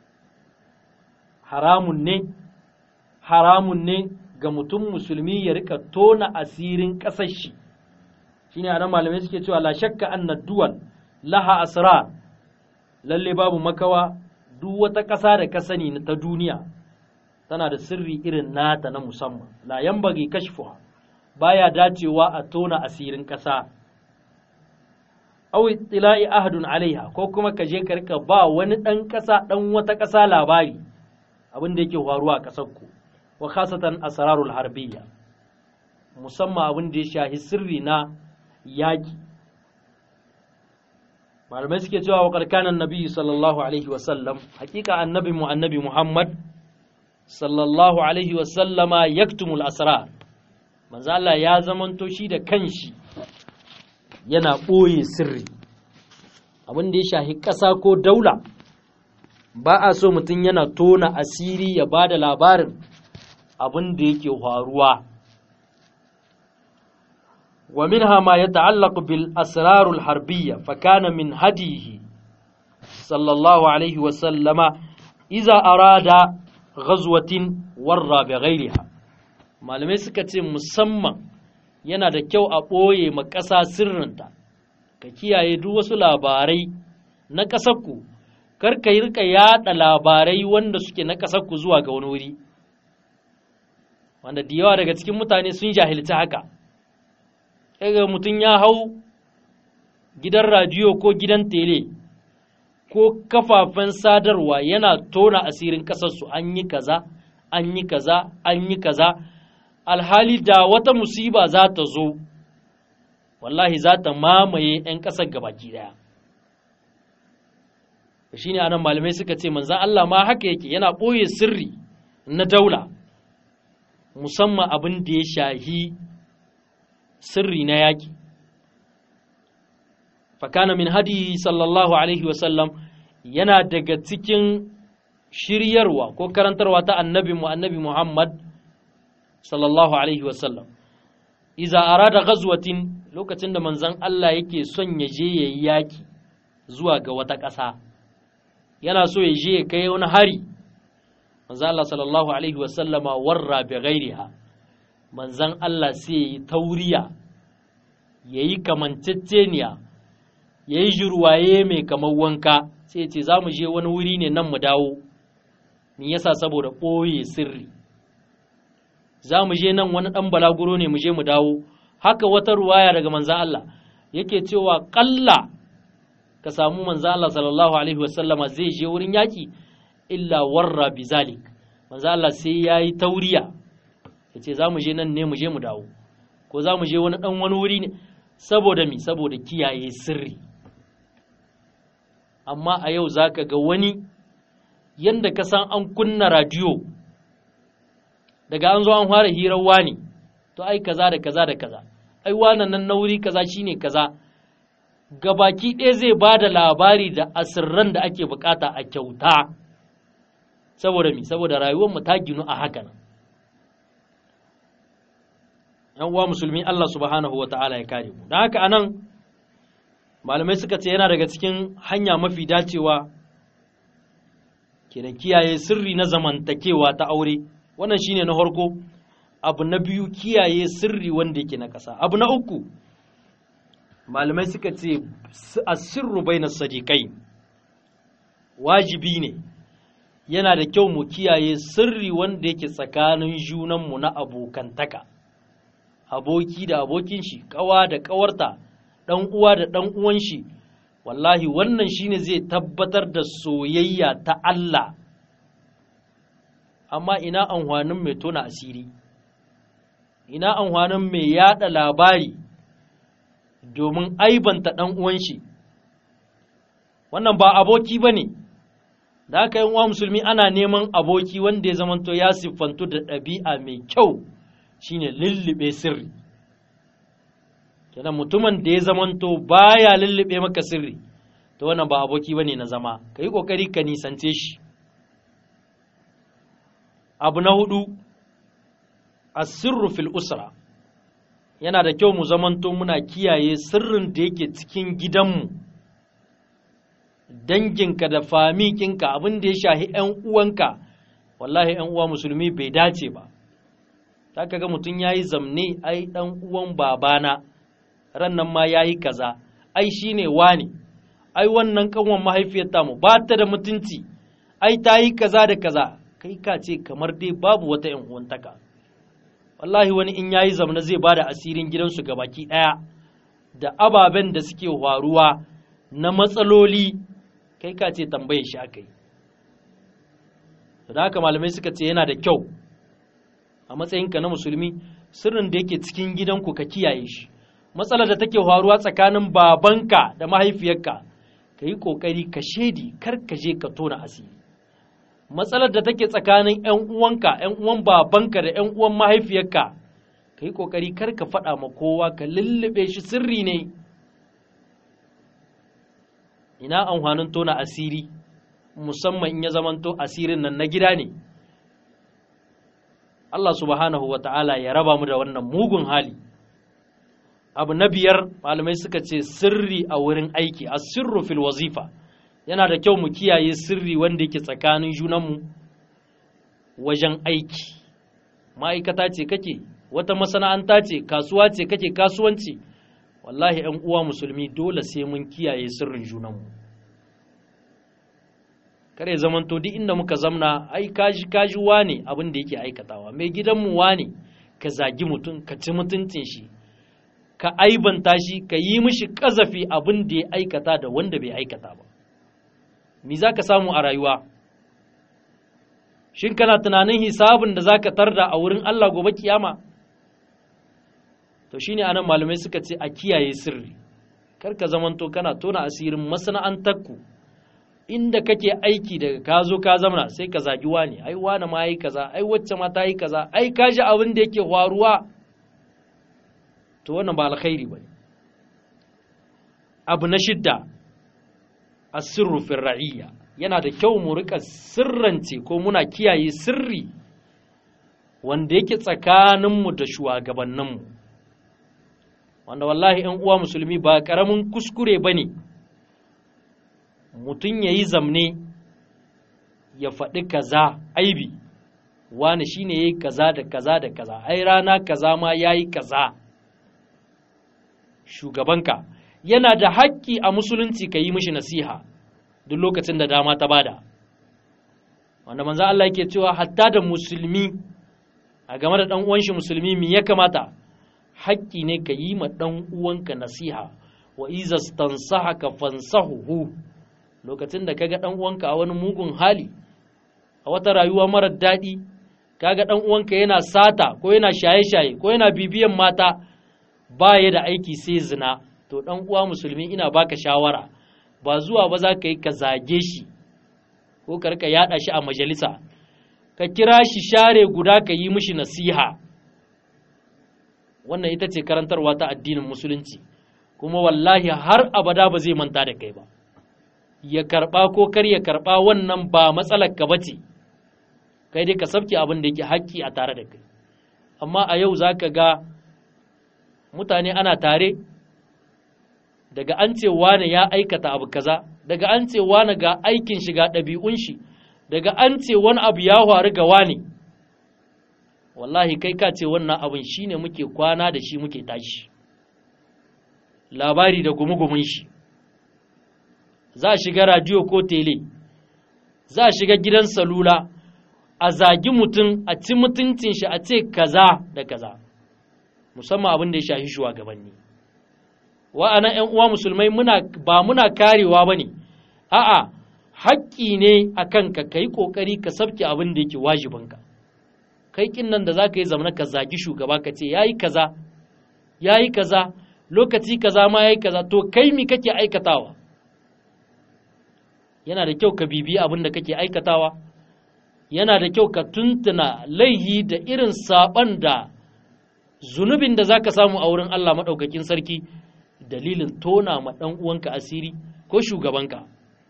haramun ne haramun ne ga mutum musulmi ya rika tona asirin ƙasar shi shine anan malamai suke cewa la shakka anna duwal laha asrar lalle babu makawa duk wata ƙasa da ka sani ta duniya tana da sirri irin nata na musamman la yambagi kashfuha baya dacewa a tona asirin ƙasa aw ittila'i ahadun alaiha ko kuma ka je ka rika ba wani ɗan ƙasa ɗan wata ƙasa labari abin da yake faruwa a ƙasar ku wa khasatan asrarul harbiyya musamman abin da ya shahi sirri na yaƙi malamai suke cewa wa karkanan nabi sallallahu alaihi wasallam hakika annabi mu annabi muhammad sallallahu alaihi wasallama yaktumul asrar manzo Allah ya zamanto shi da kanshi yana ɓoye sirri abin da ya shahi ƙasa ko daula ba a so mutum yana tona asiri ya ba da labarin abin da yake faruwa ومنها ما يتعلق بالأسرار الحربية فكان من هديه صلى الله عليه وسلم إذا أراد غزوة ورى بغيرها malamai suka ce musamman yana da kyau a ɓoye ma ƙasa sirrinta ka kiyaye duk wasu labarai na ƙasarku kar ka rika yaɗa labarai wanda suke na ƙasarku zuwa ga wani wuri wanda da yawa daga cikin mutane sun jahilci haka kaga mutum ya hau gidan radiyo ko gidan tele ko kafafen sadarwa yana tona asirin ƙasarsu an yi kaza an yi kaza an yi kaza alhali da wata musiba za ta zo wallahi za ta mamaye 'yan ƙasar gabaki ɗaya shi ne anan malamai suka ce manzan Allah ma haka yake yana ɓoye sirri na daula musamman abin da ya shahi sirri na yaƙi fakana min hadi sallallahu alaihi wasallam yana daga cikin shiryarwa ko karantarwa ta annabi mu annabi Muhammad sallallahu alaihi wasallam iza arada ghazwatin lokacin da manzon Allah yake son ya je yayi yaƙi zuwa ga wata ƙasa yana so ya je ya kai wani hari manzon Allah sallallahu alaihi wasallama warra bi ghairiha manzan Allah sai ya yi tauriya ya yi kamanceceniya ya yi jirwaye mai kamar wanka sai ce za mu je wani wuri ne nan mu dawo ni yasa saboda ɓoye sirri za mu je nan wani ɗan balaguro ne mu je mu dawo haka wata ruwaya daga manzan Allah yake cewa ƙalla ka samu manzan Allah sallallahu alaihi wasallama zai je wurin yaƙi illa warra bizalik manzan Allah sai ya yi tauriya ya ce za mu je nan ne mu je mu dawo ko za mu je wani ɗan wani wuri ne saboda mi saboda kiyaye sirri amma a yau za ka ga wani yanda ka san an kunna radiyo daga an zo an fara hirar wani to ai kaza da kaza da kaza ai wannan nan na wuri kaza shine kaza gabaki ɗaya zai ba da labari da asirran da ake bukata a kyauta saboda mi saboda rayuwarmu ta ginu a haka nan ‘yan uwa musulmi Allah subhanahu wa ta'ala ya kare mu don haka anan malamai suka ce yana daga cikin hanya mafi dacewa kenan kiyaye sirri na zamantakewa ta aure wannan shine na farko abu na biyu kiyaye sirri wanda yake na ƙasa abu na uku malamai suka ce asirru baina sadiqai wajibi ne yana da kyau mu kiyaye sirri wanda yake tsakanin junanmu na abokantaka aboki da abokin shi kawa da kawarta dan uwa da dan uwan shi wallahi wannan shine zai tabbatar da soyayya ta Allah amma ina amfanin mai tona asiri ina amfanin mai yada labari domin aibanta ɗan uwan shi wannan ba aboki ba ne da haka yin uwa musulmi ana neman aboki wanda ya zamanto ya siffantu da ɗabi'a mai kyau shine lullube sirri kenan mutumin da ya zamanto baya lullube maka sirri to wannan ba aboki ba ne na zama ka yi ƙoƙari ka nisance shi abu na hudu asirru fil usra yana da kyau mu zamanto muna kiyaye sirrin da yake cikin gidanmu danginka da famikinka abin da ya shahi ‘yan uwanka wallahi ‘yan uwa musulmi bai dace ba ta ga mutum ya yi zamne ai ɗan uwan babana ran nan ma ya yi kaza ai shi ne wani ai wannan kanwan mahaifiyar tamu ba ta da mutunci ai ta yi kaza da kaza kai ka ce kamar dai babu wata ‘yan uwantaka wallahi wani in yayi zamna zai ba da asirin gidansu baki ɗaya da ababen da suke faruwa na matsaloli kai ka ce tambaye shi aka yi da haka malamai suka ce yana da kyau a matsayinka na musulmi sirrin da yake cikin gidanku ka kiyaye shi matsalar da take faruwa tsakanin babanka da mahaifiyarka ka yi ƙoƙari ka shaidi kar ka je ka tona asiri matsalar da take tsakanin 'yan uwanka 'yan uwan babanka da 'yan uwan mahaifiyarka ka yi ƙoƙari kar ka faɗa ma kowa ka lullube shi sirri ne ina amfanin tona asiri musamman in ya zamanto asirin nan na gida ne Allah subhanahu wa ta'ala ya raba mu da wannan mugun hali abu na biyar malamai suka ce sirri a wurin aiki a sirru fil wazifa yana da kyau mu kiyaye sirri wanda yake tsakanin junanmu wajen aiki ma'aikata ce kake wata masana'anta ce kasuwa ce kake kasuwanci wallahi ‘yan uwa musulmi dole sai mun kiyaye sirrin junanmu kare zamanto duk inda muka zamna ai kaji kaji wane abin da yake aikatawa mai gidanmu wane ka zagi mutum ka ci mutuncin shi ka aibanta shi ka yi mishi kazafi abin da ya aikata da wanda bai aikata ba me za ka samu a rayuwa shin kana tunanin hisabin da za ka tarda a wurin Allah gobe kiyama to shine anan malamai suka ce a kiyaye sirri kar ka zamanto kana tona asirin masana'antarku inda kake aiki daga ka zo ka zamana sai ka zagi wani ai wani ma yi kaza ai wacce ma ta yi kaza ai ka ji abin da yake faruwa to wannan ba alkhairi bane abu na shidda asirru fil ra'iyya yana da kyau mu rika sirrance ko muna kiyaye sirri wanda yake tsakaninmu da shugabanninmu wanda wallahi ‘yan uwa musulmi ba ƙaramin kuskure ba ne mutum ya yi zamne ya faɗi kaza aibi wani shi ne ya yi kaza da kaza da kaza ai rana kaza ma ya yi kaza shugabanka yana da haƙƙi a musulunci ka yi mishi nasiha duk lokacin da dama ta bada wanda manzo Allah yake cewa hatta da musulmi a game da ɗan uwan shi musulmi me ya kamata haƙƙi ne ka yi ma ɗan uwanka nasiha wa iza stansahaka fansahuhu lokacin da kaga ɗan uwanka a wani mugun hali a wata rayuwa marar daɗi kaga ɗan uwanka yana sata ko yana shaye-shaye ko yana bibiyan mata ba ya da aiki sai zina to ɗan uwa musulmi ina baka shawara ba zuwa ba za ka yi ka zage shi ko ka rika yada shi a majalisa ka kira shi share guda ka yi mishi nasiha wannan ita ce karantarwa ta addinin musulunci kuma wallahi har abada ba zai manta da kai ba ya karba ko kar ya karba wannan ba matsalar ka bace kai dai ka sabke abin da yake haƙƙi a tare da kai amma a yau zaka ga mutane ana tare daga an ce wane ya aikata abu kaza daga an ce wane ga aikin shi ga ɗabi'un shi daga an ce wani abu ya faru ga wane wallahi kai ka ce wannan abin shine muke kwana da shi muke tashi labari da gumugumin shi za a shiga radiyo ko tele za a shiga gidan salula a zagi mutum a ci mutuncin shi a ce kaza da kaza musamman abin da ya shafi shugabanni wa'ana ‘yan uwa musulmai muna ba muna karewa ba ne a'a haƙƙi ne a kanka ka yi ƙoƙari ka sabke abin da yake wajibinka kai kin nan da za ka yi zamana ka zagi shugaba ka ce ya yi kaza ya yi kaza lokaci kaza ma ya yi kaza to kai mi kake aikatawa yana da kyau ka bibiyi abin da kake aikatawa yana da kyau ka tuntuna laihi da irin saɓan da zunubin da za ka samu a wurin Allah maɗaukakin sarki dalilin tona ma ɗan uwanka asiri ko shugabanka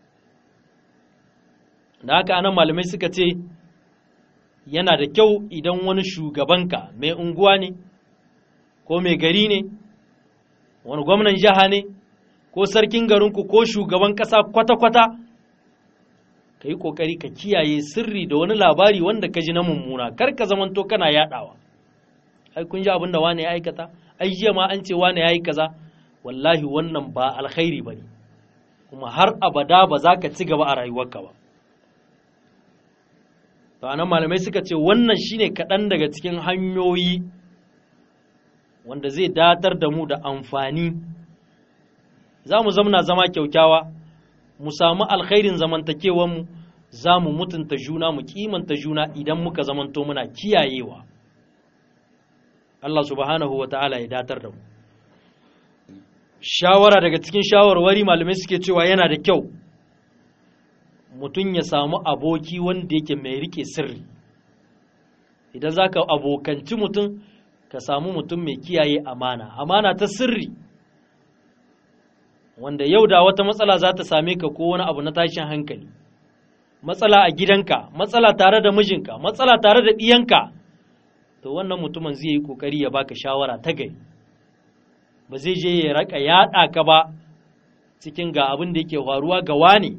da haka anan malamai suka ce yana da kyau idan wani shugabanka mai unguwa ne ko mai gari ne wani gwamnan jiha ne ko sarkin garinku ko shugaban ƙasa kwata-kwata ka yi ƙoƙari ka kiyaye sirri da wani labari wanda ka ji na mummuna kar ka zamanto kana yaɗawa ai kun ji abin da wane ya aikata ai jiya ma an ce wane ya yi kaza wallahi wannan ba alkhairi ba ne kuma har abada ba za ka ci gaba a rayuwarka ba to anan malamai suka ce wannan shine kaɗan daga cikin hanyoyi wanda zai datar da mu da amfani za mu zamna zama kyaukyawa mu samu alkhairin zamantakewanmu za mu mutunta juna mu kimanta juna idan muka zamanto muna kiyayewa Allah subhanahu wa ta'ala ya datar da mu shawara daga cikin shawarwari malamai suke cewa yana da kyau mutum ya samu aboki wanda yake mai rike sirri idan za ka abokanci mutum ka samu mutum mai kiyaye amana amana ta sirri wanda yau da wata matsala za ta same ka ko wani abu na tashin hankali matsala a gidanka matsala tare da mijinka matsala tare da ɗiyanka to wannan mutumin zai yi ƙoƙari ya baka shawara ta gari ba zai je ya raka yaɗa ka ba cikin ga abin da yake faruwa ga wani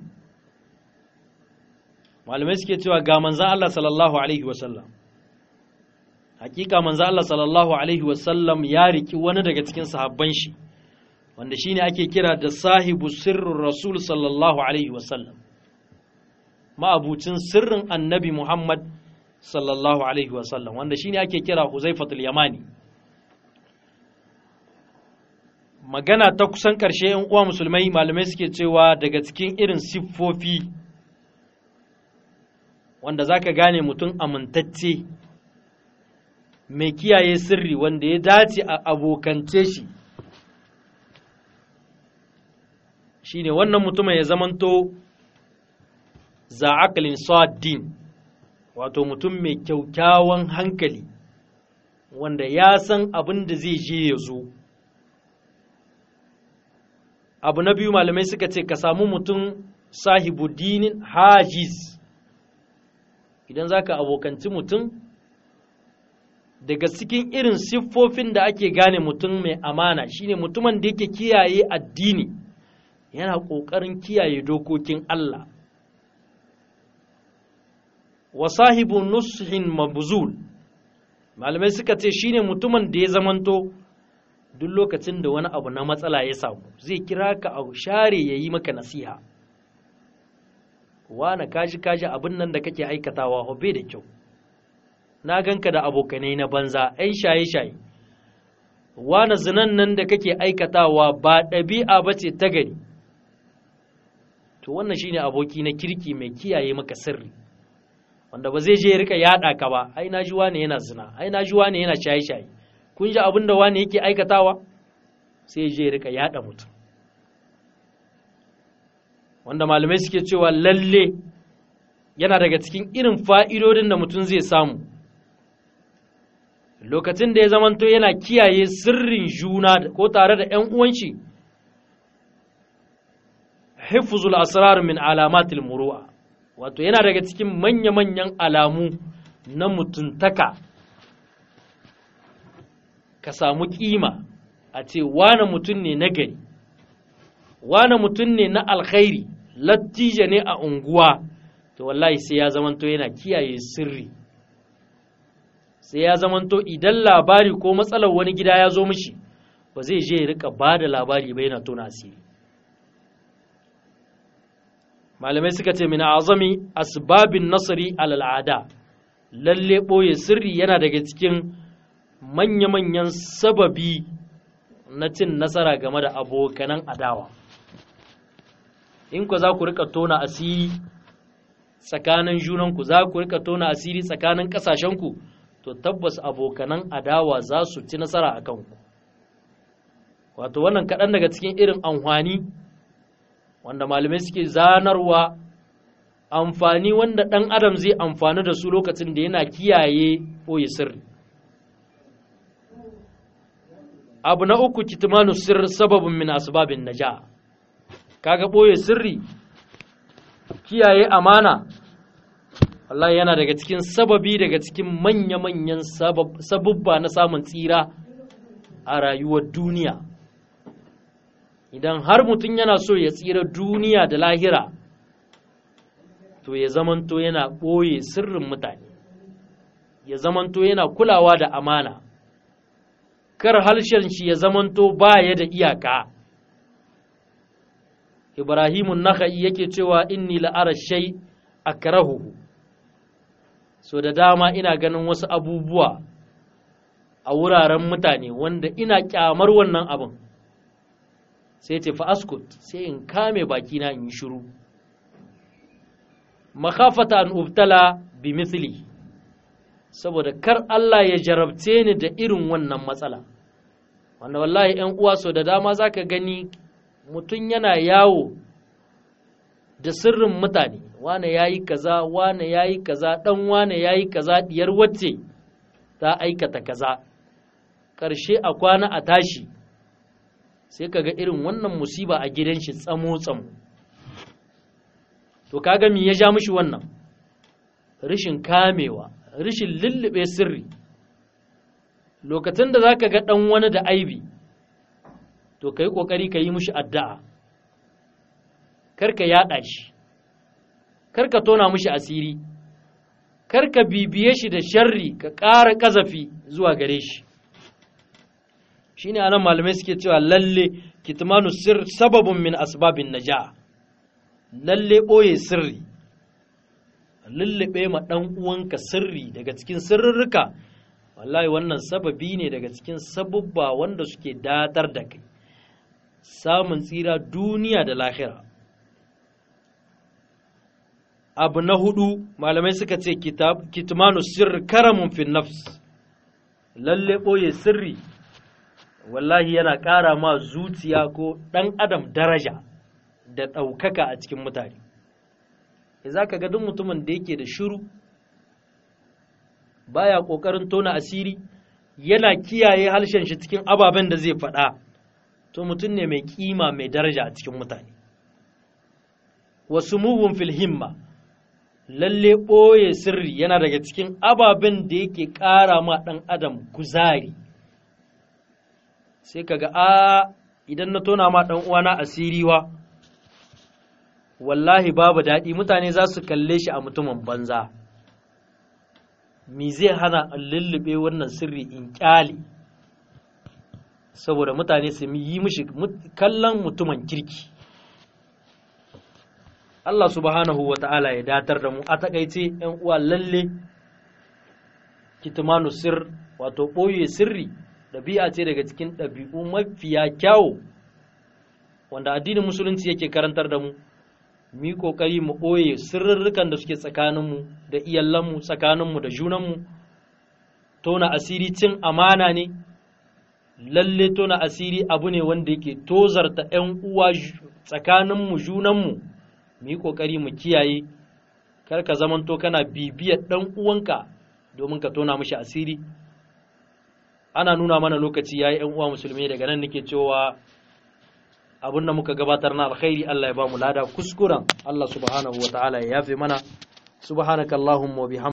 malamai suke cewa ga manzan Allah sallallahu alaihi wasallam hakika manzan Allah sallallahu alaihi wasallam ya riki wani daga cikin sahabban shi wanda shine ake kira da sahibu sirrin rasul sallallahu alaihi wasallam ma'abucin sirrin annabi Muhammad sallallahu alaihi wasallam wanda shine ake kira Huzaifatul Yamani magana ta kusan ƙarshe ‘yan uwa musulmai malamai suke cewa daga cikin irin siffofi wanda za ka gane mutum amintacce mai kiyaye sirri wanda ya dace a abokance shi shi ne wannan mutumin ya zamanto za'akalin sa'adin wato mutum mai kyaukyawan hankali wanda ya san abin da zai je ya zo abu na biyu malamai suka ce ka samu mutum sahibu dinin hajiz idan za ka abokanci mutum daga cikin irin siffofin da ake gane mutum mai amana shine mutumin da yake kiyaye addini yana ƙoƙarin kiyaye dokokin Allah wa sahibu nushin mabuzul malamai suka ce shine mutumin da ya zamanto duk lokacin da wani abu na matsala ya samu zai kira ka a share ya yi maka nasiha wane kaji kaji abin nan da kake aikatawa hobe da kyau na ganka da abokanai na banza ai shaye-shaye wane zinan nan da kake aikatawa ba ɗabi'a ba ce ta gari to wannan shine aboki na kirki mai kiyaye maka sirri wanda ba zai je ya rika yaɗa ka ba ai na ji wane yana zina ai na ji wane yana shaye-shaye kun ji abin da wane yake aikatawa sai je ya rika yaɗa mutum wanda malamai suke cewa lalle yana daga cikin irin fa'idodin da mutum zai samu lokacin da ya zamanto yana kiyaye sirrin juna ko tare da ‘yan uwanshi hifzul asrar min alamatil muru'a wato yana daga cikin manya-manyan alamu na mutuntaka ka samu kima a ce wane mutum ne na gari wane mutum ne na alkhairi lattija ne a unguwa to wallahi sai ya zamanto yana kiyaye sirri sai ya zamanto idan labari ko matsalar wani gida ya zo mishi ba zai je ya rika ba da labari ba yana tona asiri malamai suka ce min azami asbabin nasari al'ada lalle ɓoye sirri yana daga cikin manya-manyan sababi na cin nasara game da abokanan adawa in ku za ku rika tona asiri tsakanin junanku za ku rika tona asiri tsakanin ƙasashenku to tabbas abokanan adawa za su ci nasara a kanku wato wannan kaɗan daga cikin irin amfani wanda malamai suke zanarwa amfani wanda ɗan adam zai amfani da su lokacin da yana kiyaye ɓoye sirri abu na uku kitmanu sirr sababin min asbabin naja kaga ɓoye sirri kiyaye amana Allah yana daga cikin sababi daga cikin manya-manyan sabubba na samun tsira a rayuwar duniya idan har mutum yana so ya tsira duniya da lahira to ya zamanto yana ɓoye sirrin mutane ya zamanto yana kulawa da amana kar harshen shi ya zamanto baya da iyaka ibrahimun naka'i yake cewa inni la'ara shay akrahuhu so da dama ina ganin wasu abubuwa a wuraren mutane wanda ina kyamar wannan abin sai ce fa'askut sai in kame bakina in yi shiru makafata an ubtala bi misli saboda kar Allah ya jarabce ni da irin wannan matsala wanda wallahi ‘yan uwa so da dama za ka gani mutum yana yawo da sirrin mutane wane ya yi kaza wane ya yi kaza ɗan wane ya yi kaza diyar wacce ta aikata kaza ƙarshe a kwana a tashi sai ka ga irin wannan musiba a gidan shi tsamo-tsamo to kaga me ya ja mishi wannan rishin kamewa rishin lullube sirri lokacin da za ka ga ɗan wani da aibi to ka yi ƙoƙari ka yi mishi addu'a karka yaɗa shi karka tona mishi asiri karka bibiye shi da sharri ka ƙara ƙazafi zuwa gare shi shi ne anan malamai suke cewa lalle kitmanu sir sababin min asbabin naja lalle ɓoye sirri lullube ma ɗan uwanka sirri daga cikin sirrurruka wallahi wannan sababi ne daga cikin sabubba wanda suke datar da kai samun tsira duniya da lahira abu na hudu malamai suka ce kitmanu sirri karamun fin nafs lalle ɓoye sirri wallahi yana ƙara ma zuciya ko ɗan adam daraja da ɗaukaka a cikin mutane za ka ga duk mutumin da yake da shiru baya ƙoƙarin tona asiri yana kiyaye harshen shi cikin ababen da zai faɗa to mutum ne mai ƙima mai daraja a cikin mutane wasu mugun fil himma lalle ɓoye sirri yana daga cikin ababen da yake ƙara ma ɗan adam kuzari sai kaga a idan na tona ma ɗan uwana asiriwa wallahi babu daɗi mutane za su kalle shi a mutumin banza mi zai hana lullube wannan sirri in ƙyale saboda mutane su yi mishi kallon mutumin kirki Allah subhanahu wa ta'ala ya datar da mu a takaice ‘yan uwa lalle kitmanu sir wato ɓoye sirri ɗabi'a ce daga cikin ɗabi'u mafiya kyawu wanda addinin musulunci yake karantar da mu mu yi ƙoƙari mu ɓoye sirrurrukan da suke tsakaninmu da iyalanmu tsakaninmu da junanmu tona asiri cin amana ne lalle tona asiri abu ne wanda yake tozarta 'yan uwa tsakaninmu junanmu mu yi ƙoƙari mu kiyaye kar ka zamanto kana bibiyar dan uwanka domin ka tona mishi asiri ana nuna mana lokaci yayi ƴan uwa musulmi daga nan nake cewa abin da muka gabatar na alkhairi Allah ya ba mu lada kuskuren Allah subhanahu wa ta'ala ya yafe mana subhanakallahumma wa bihamdika